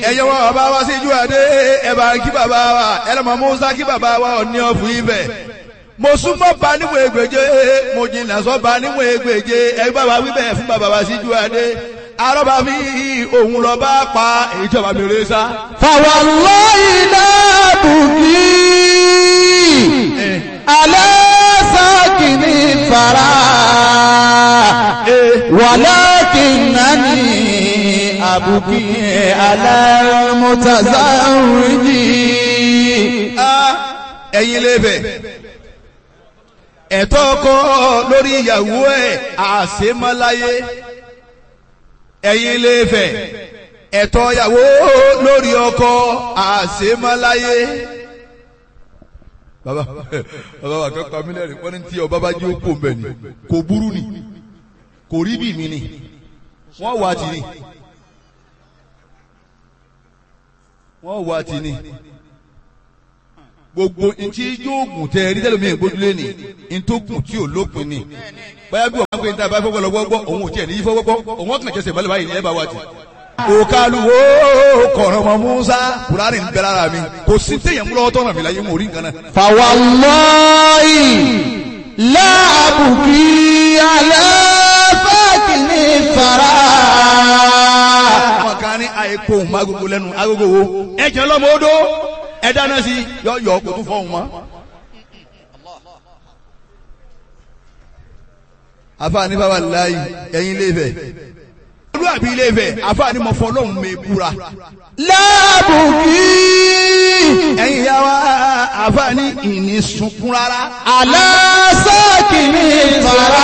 ẹ̀yẹ wọn bàbá wa síjú adé ẹ bá kí bàbá wa ẹlẹ́mọ̀ musa kí bàbá wa ọ̀ ní ọ̀fù ibẹ̀ mo súnmọ́ ba níwọ̀n ègbèje mo jìnnà sọ́ ba níwọ̀n ègbèje ẹ bá wa wí bẹ́ẹ̀ fún bàbá wa síjú adé arọ́bà fi òun lọ bá pa ìjọba mi rẹ sá. فوالله لا بكي على ساكن الثرى ولكنني أبكي على المتزوج ẹ̀yin lè bẹ̀ ẹ̀tọ́ ọkọ lórí ìyàwó ẹ̀ àṣemáláyé ẹ̀yin lè fẹ̀ ẹ̀tọ́ ìyàwó lórí ọkọ àṣemáláyé. bàbá bàbá wa kẹ́ pa mílíọ̀nù wọ́n ní tí ọba bá jẹ́ òkú mbẹ̀ ni kò burú ni kò rí bí mi ni wọ́n wà á ti ni wọ́n wà á ti ni gbogbo ntí yóògùn tẹ ẹrí tẹlẹ mi ìgbójúlé ni ntógùn tí ò lópin ni báyà bí wọn pè ní tàbí afọwọ́ lọ gbọ́ òun ò tiẹ̀ ní fọwọ́ gbọ́ òun ọkàn jẹsẹ̀ balẹ̀ báyìí ní ẹ bá wà jù. òkàlùwò kọ̀rọ̀ mọ́ musa kùránì ń bẹ lára mi kò sí téèyàn mú lọ́wọ́ tọ́nà mi láyé mo rí nǹkan náà. فوالله لا أبكي على ساكن الثرى àwọn kan ní àìkó òun má gbogbo lẹ́nu agogo wo ẹ jẹ́ lọ́mọ odó ẹ dáná sí yọ yọ kó tún fọ́ òun mọ́. àfààní bàbá láàyè ẹ̀yin ilé Ifẹ̀ olúwàbí ilé Ifẹ̀ àfààní mọ̀ fọ́ lọ́hùn mi búra. لا أبكي ẹ̀yin ìyá wa àfààní ìní sunkún rárá. على ساكن الثرى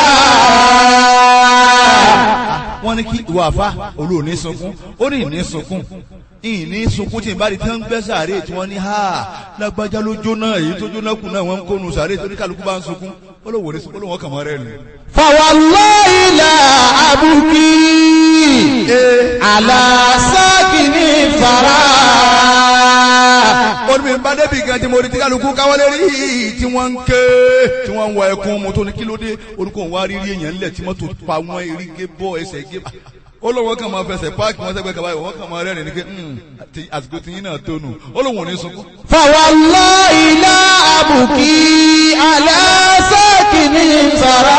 wọ́n ní kí ìwà àfa olú òní sunkún ó ní ìní sunkún ìní sunkún tí ìbá di tí wọ́n ń gbẹ́ sàárè tí wọ́n ní ha lágbájá ló jóná èyí tó jóná kù náà wọ́n ń kónu sàárè tó ní kálukú bá ń sunkún ó lóun òní sunkún ó lóun kàn mọ́ rẹ̀ nù. فوالله لا أبكي على ساكن الثرى ó ní bí n bá débi gan tí mo rí tí kálukú káwọ́lé rí tí wọ́n ń ké tí wọ́n ń wọ ẹkún mo tó ní kí ló dé orúkọ òun wá rí rí èèyàn ńlẹ̀ tí mọ́tò pa wọ́n erí gé bọ́ ẹsẹ̀ gé ó lóun wọ́n kàn máa fẹsẹ̀ páàkì wọ́n sẹ́gbẹ́ kaba wọ́n kàn máa rẹ́rìn ní ké àsìkò tí yín náà tó nù ó lóun ò ní sunkún. فوالله لا أبكي على ساكن الثرى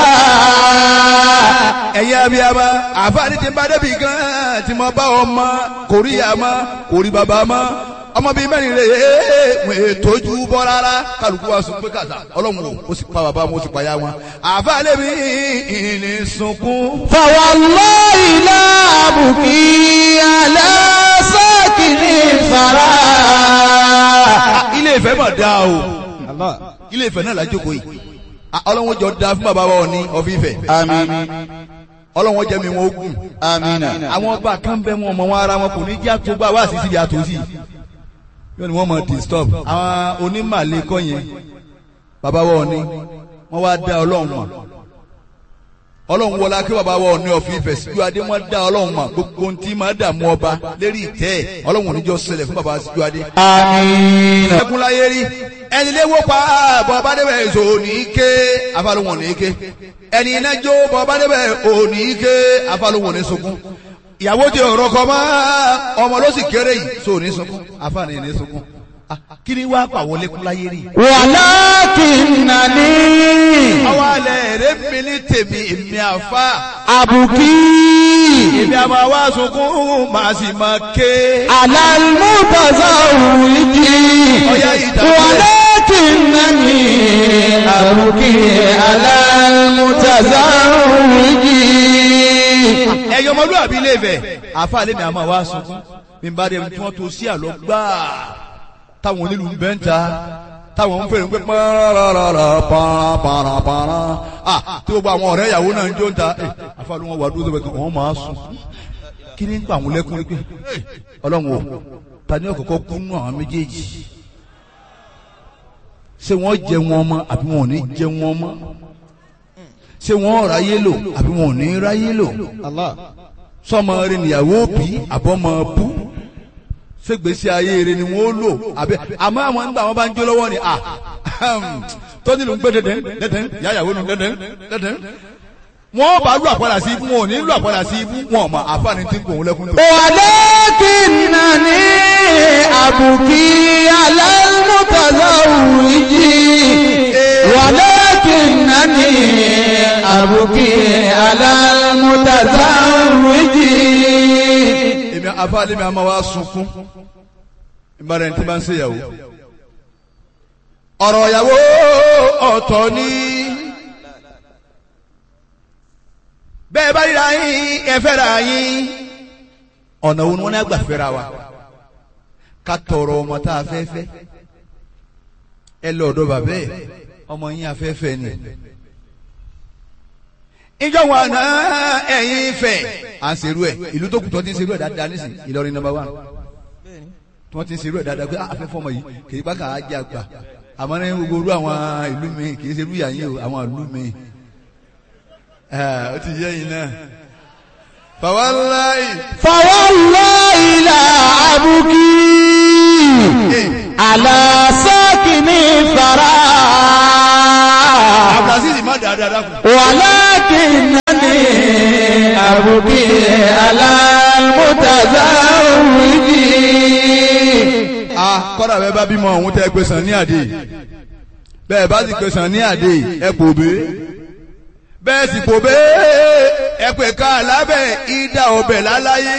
ẹ̀yin abiyama àfáàní ti ń bá débi gan tí mo bá ọmọ kò rí àmọ́ kò rí bàbá mọ́ ọmọ bíi mẹ́rin rè é wọ́n ètòjú bọ́ rárá kálukú wa sùn pé kàtà ọlọ́run o ó sì pa bàbá wọn ó sì pa ya wọn àfáàní mi ìní sunkún. فوالله لا أبكي على ساكن الثرى ilé ìfẹ́ mà dáa o ilé ìfẹ́ náà lájókòó yìí Ah, ọlọ́run jọ da fún bàbá wa ní ọ̀fíìfẹ́ آمين ọlọ́run jẹ́ mi wọn ogun آمين àwọn ọba kan bẹ wọn ọmọ wọn ara wọn kò ní jẹ́ àtúgbà wá sí síbi àtúnṣì yóò ní wọ́n mọ̀ disturb àwọn onímàlẹ́ kọ́ yẹn bàbá wọn ní wọ́n wá dá ọlọ́run mọ̀ ọlọ́run wọlá kí bàbá wọn ní ọ̀fìn ìfẹ́ síjú adé wọ́n dá ọlọ́run mọ̀ gbogbo ohun tí máa dààmú ọba lérí ìtẹ́ ẹ̀ ọlọ́run oníjọ́ ṣẹlẹ̀ fún bàbá síjú adé. آمين ẹkún láyé rí ẹni léwó pa bọ́ bá débẹ̀ èso ní ké afálùwọ̀n ní ké ẹni iná jó bọ́ bá débẹ̀ òní ké afálùwọ̀n ní sunkún ìyàwó ti ọ̀rọ̀ kọ mọ́ ọmọ ló sì kéré yìí so ní sunkún afáàní ní sunkún Ah, kí ni wàá pàwọ́ lẹ́kún láyé rí. ولكنني àwọn alẹ́ rẹ̀ mi ní tèmi èmi àfa أبكي èmi àmọ́ wá sunkún màá sì máa ké. على المتزوج ọ̀yá ìdàgbẹ́. ولكنني أبكي على المتزوج ẹ̀yin ọmọlúwàbí ilé Ifẹ̀ àfa lèmi àmọ́ wá sunkún mi bá dé tí wọ́n tó sí àlọ́ gbáà táwọn onílù ń bẹ́ ń ta táwọn ń fèrè ń pẹ́ pàràràrà pàràpàràpàrà ah tí gbogbo àwọn ọ̀rẹ́ ìyàwó náà ń jó ń ta ẹ àfa ló wọn wà dúró sọ́bẹ̀ kí wọ́n máa sùn kí ni ń pa àwọn lẹ́kùn pé ọlọ́run o ta ni ọ̀kọ̀ọ̀kọ̀ kú nù àwọn méjèèjì ṣé wọ́n jẹ wọn mọ́ àbí wọn ò ní jẹ wọn mọ́ ṣé wọ́n ráyé lò àbí wọn ò ní ráyé lò sọmọ rẹ níyàwó bí àbọmọ bú ṣègbésí ayé rẹ ni wọn ó lò àbẹ àmọ́ àwọn nígbà wọn bá ń jó lọ́wọ́ ni ah tọ́jú ló ń gbé dẹ́dẹ́ dẹ́dẹ́ yáyàwó nu dẹ́dẹ́ dẹ́dẹ́ wọ́n bá lù àpàdà sí ibú wọn ò ní lù àpàdà sí ibú wọn ò mọ àfààní tí ń gbòun lẹ́kún tó. ولكنني أبكي على المتزوج ولكنني أبكي على المتزوج èmi afáàlẹ́ mi a máa wá sunkún ìbára ẹni tí bá ń ṣèyàwó ọ̀rọ̀ ìyàwó ọ̀tọ̀ ni bẹ́ẹ̀ bá ríra yín ẹ fẹ́ra yín ọ̀nà wo ni wọ́n ní àgbà fẹ́ra wa ká tọrọ ọmọ tá a fẹ́ fẹ́ ẹ lọ ọ̀dọ̀ bàbá ẹ̀ ọmọ yín afẹ́fẹ́ ni ìjọ wọn àná ẹ̀yin fẹ́ à ń serú ẹ̀ ìlú tó kù tó ti ń serú ẹ̀ dáadáa nísìn Ìlọrin number one tí wọ́n ti ń serú ẹ̀ dáadáa pé afẹ́fọ́ ọmọ yìí kì í bá kà á jẹ́ àgbà àmọ́ ní gbogbo orú àwọn ìlú mi kì í serú ìyá yín o àwọn ìlú mi ó ti yẹ yín náà fàwáláì فوالله لا أبكي على ساكن الثرى abdulaziz má dáadáa dákun. ولكنني أبكي على المتزوج a kọ́dà bẹ́ẹ̀ bá bímọ ọ̀hún tẹ́ ẹ pé sàn ní àdé bẹ́ẹ̀ bá sì pé sàn ní àdé ẹ pò bé bẹ́ẹ̀ sì pò bé ẹ pè ká lábẹ́ ìdá ọbẹ̀ láláyé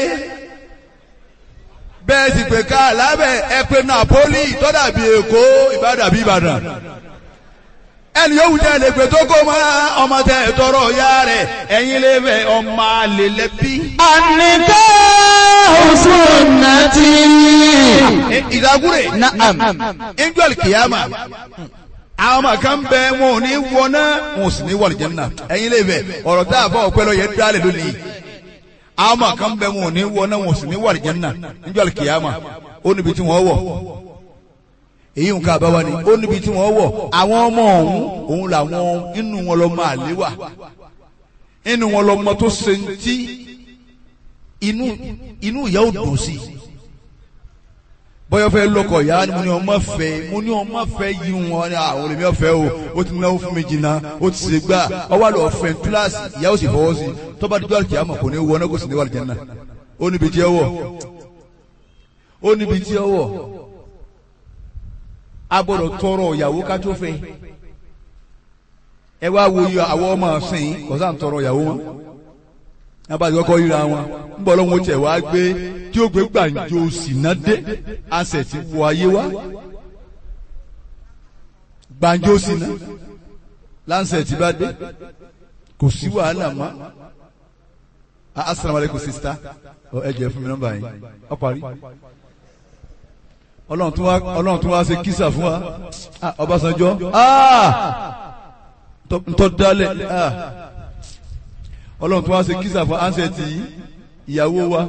bẹ́ẹ̀ sì pè ká lábẹ́ ẹ pé Napoli tọ́dà bí Èkó Ìbàdàn bí Ìbàdàn ẹni yóò wù jẹ́ lè pè tó kó mọ́ ọmọ tẹ tọrọ ya rẹ̀ ẹ̀yin lè fẹ́ ọmọ àlè lẹ́bí. النكاح سنتي ìdágúrè نعم angel kìyàmà àwọn ọmọ kan bẹ wọn ò ní wọná wọn ò sì ní wọ àlùjánnà ẹ̀yin lè fẹ́ ọ̀rọ̀ tá a fọ ọpẹlọ yẹn dálẹ lónìí àwọn ọmọ kan bẹ wọn ò ní wọná wọn ò sì ní wọ àlùjánnà angel kìyàmà ó níbi tí wọn wọ èyí nǹkan àbáwá ni ó níbi tí wọn wọ àwọn ọmọ ọ̀hún òun làwọn inú wọn lọ máa léwà inú wọn lọ mọ tó ṣe ń tí inú inú ìyá ò dùn sí i bọ́yọ̀ fẹ́ lọ́kọ̀ ìyá ni mo ní ọmọ fẹ́ mo ní ọmọ fẹ́ yí wọn ní àwọn olèmí ọ̀fẹ́ o ó ti náwó fún mi jìnnà ó ti ṣe gbà ọwọ́ àlọ́ ọ̀fẹ́ túláàsì ìyá ó sì fọwọ́ sí tọ́ba dídú àlùkí àmọ̀ kò ní wọ ọ́nà kò sì ní wà lùjẹ́ náà ó níbi tí ẹ wọ̀ ó níbi tí ẹ wọ̀ a gbọ́dọ̀ tọrọ ìyàwó ká tó fẹ́ ẹ wá wo iye àwọn ọmọ ọ̀sìn kọ́sà ń tọrọ ìyàwó wọn abájọ kọ́kọ́ ríra wọn ń bọ̀ lọ́wọ́ tẹ̀ wá gbé tí ó gbé gbàǹjo sínà dé àṣẹ ti wọ ayé wá gbàǹjo sínà láǹṣẹ̀ tí bá dé kò sí wàhálà mọ́ asalaamualeykum sista ẹ jẹ́ fún mi nọ́mbà yín ọ parí ọlọ́run tún wá ọlọ́run tún wá ṣe kísà fún wa Ah, Ọbásanjọ́ ah, ntọ́ ntọ́ dálẹ̀ ah ọlọ́run tó wá ṣe kísà fún ansẹ̀tì ìyàwó wa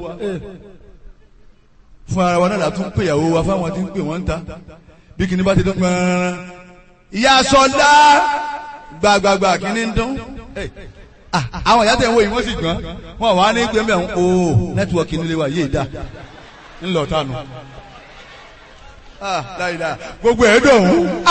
fún ara wa náà látún pè ìyàwó wa fáwọn tí ń pè wọ́n ń ta bí kìíní bá ti dún pẹ́ẹ́rẹ́rẹ́ ìyá sọlá gbàgbàgbà kìíní ń dún Ah, àwọn ìyá tẹ̀ ń wo yìí wọ́n sì gbọ́n wọn wà ní gbẹ́mbẹ́ ń o nẹ́tíwọ̀kì nílé wa yéé dá ńlọ tánu gbogbo ẹ̀ dùn.